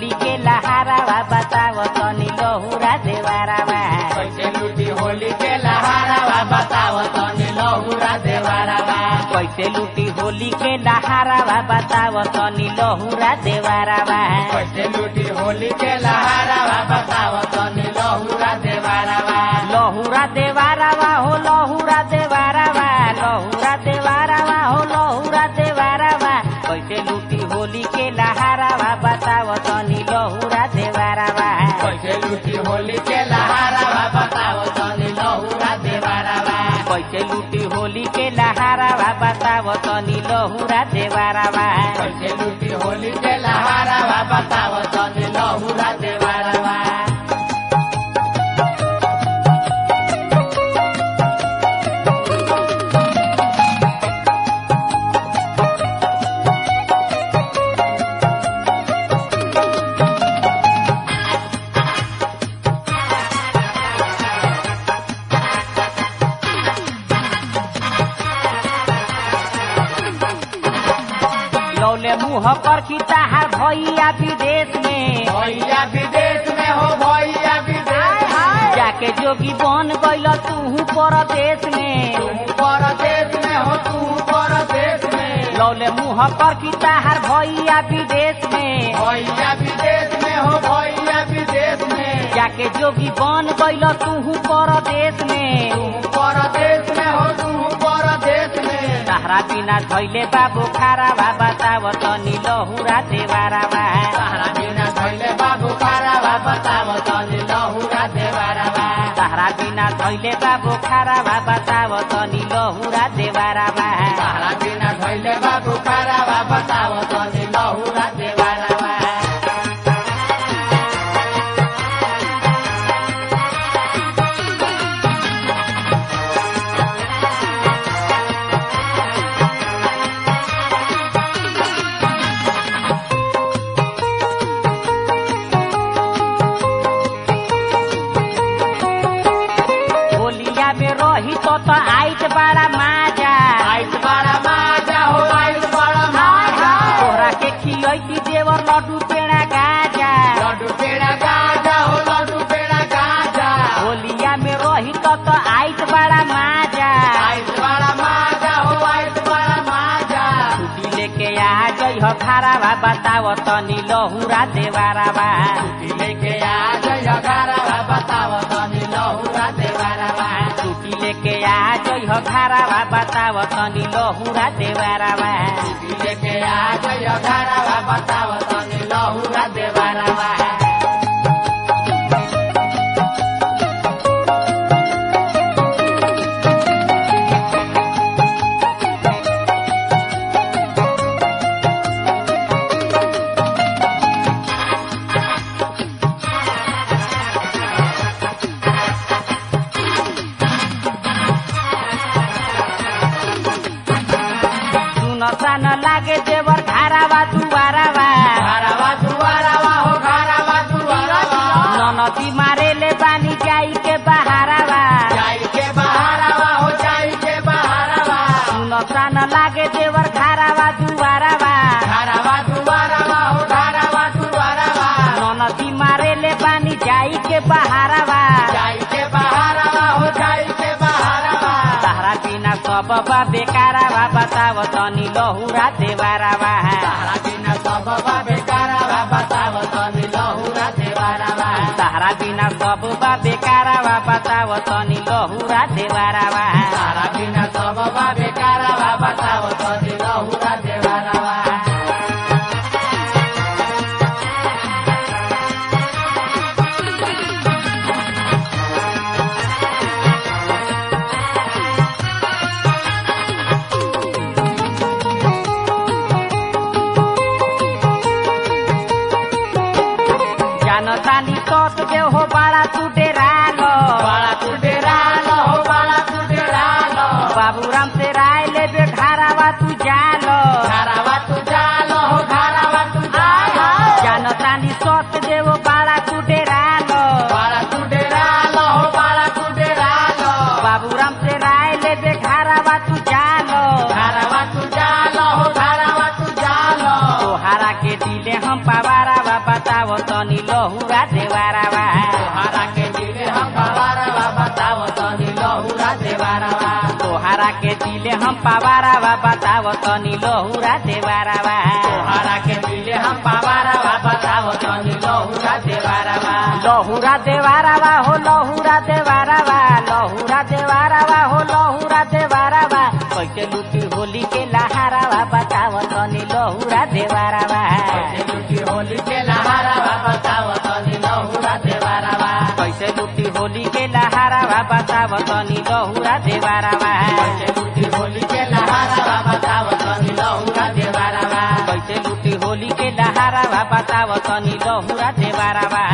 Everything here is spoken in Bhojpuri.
होली के लहारावा बताव तनी लहुरा देवारावा कैसे लूटी होली के लहारावा बताव तनी लहुरा देवारावा कैसे लूटी होली के लहारावा बताव तनी लहुरा देवारावा कैसे लूटी होली के लहारावा बताव तनी लहुरा देवारावा लहुरा देवारावा हो लहुरा देवारावा लहुरा देवारावा हो लहुरा देवारावा कैसे लूटी होली के लहारावा बताव तनी लहुरा देवारावा कैसे लूटी होली के लहारावा बताव तनी लहुरा देवारावा कैसे लूटी होली के लहारावा बताव तनी लहुरा देवारावा कैसे लूटी होली के लहारावा बताव तनी लहुरा देवारावा लौले मुँह पर खिताहार भैया विदेश में भैया विदेश में हो भैया विदेश में जाके जोगी बन गइल तू परदेश में तू परदेश में हो तू परदेश में लौले मुँह पर खिताहार भैया विदेश में भैया विदेश में हो भैया विदेश में जाके जोगी बन गइल तू परदेश में तू परदेश में हो तू परदेश में सहारा बिना धैले बाबू खारावा बताव तनी लहुरा देवारावा सहारा बिना धैले बाबू खारावा बताव तनी लहुरा देवारावा सहारा बिना धैले बाबू खारावा बताव तनी लहुरा देवारावा सहारा बिना धैले बाबू खारावा बताव तनी लहुरा देवारावा होलिया में रही तो तो आइत बड़ा माजा आइस बड़ा माजा हो आइस बड़ा माजा तोहरा के खियती देवर लड्डू पेड़ा गाजा लड्डू पेड़ा गाजा हो लड्डू पेड़ा गाजा होलिया में रही तो तो आइत बड़ा माजा आइस बड़ा माजा हो आइस बड़ा माजा छुट्टी लेके आ जई हो खारावा बताव तनी लहुरा देवारावा लेके आ जय घरवा बताव तनी लहुरा देवारावा छुट्टी लेके आ जई हो खारावा बताव तनी लहुरा देवारावा लेके आ जय घरवा बताव तनी लहुरा देवारावा सुन सान लागे देवर खारावा दुवारावा घरवा दुआरावा हो घरवा दुआरावा ननदी मारे ले बानी जाई के बहारावा जाई के बहारावा हो जाई के बहारावा सुन सान लागे देवर खारावा दुवारावा घरवा दुआरावा हो घरवा दुआरावा ननदी मारे ले बानी जाई के बहारावा जाई के बहारावा हो जाई के बहारावा तारा बिना सब बा बेकारावा बताव तनी लहुरा देवारावा तारा बिना सब बा बेकारावा बताव तनी लहुरा देवारावा तारा बिना सब बा बेकारावा बताव तनी लहुरा देवारावा तारा बिना सब बा बेकारावा बताव तनी लहुरा देवारावा जानतानी सत देव हो बाड़ा तू डेरालो बाला तू डेरालो हो बाला तू डेरालो बाबूराम से राय ले बे घारावा तू जालो घरावा तू जालो हो घरावा तू जालो जानतानी सत देव बाड़ा तू डेरालो बाला तू डेरालो हो बाला तू डेरालो बाबूराम से राय ले बे घारावा तू जालो घरावा तू जालो हो घरावा तू जालो तोहारा के दिले हम पवारावा बताव तनी लहुरा देवारावा तोहरा के दिले हम पवारवा बताओ तनी लहुरा देवारवा तोहरा के दिले हम पवारावा बताव तनी लहुरा देवारावा तोहरा के दिले हम पवारवा बताओ तनी लहुरा देवारवा लहुरा देवारावा हो लहुरा देवारावा लहुरा देवारावा हो लहुरा देवारावा कैसे लुटी होली के लहारावा बताव तनी लहुरा देवारावा कैसे लुटी होली के लहारवा बताओ तनी लहुरा देवारवा कैसे लुटी होली के लहारावा बताव तनी लहुरा देवारावा कैसे लुटी होली के लहारवा बताओ तनी लहुरा देवारवा कैसे लुटी होली के लहारावा बताव तनी लहुरा देवारावा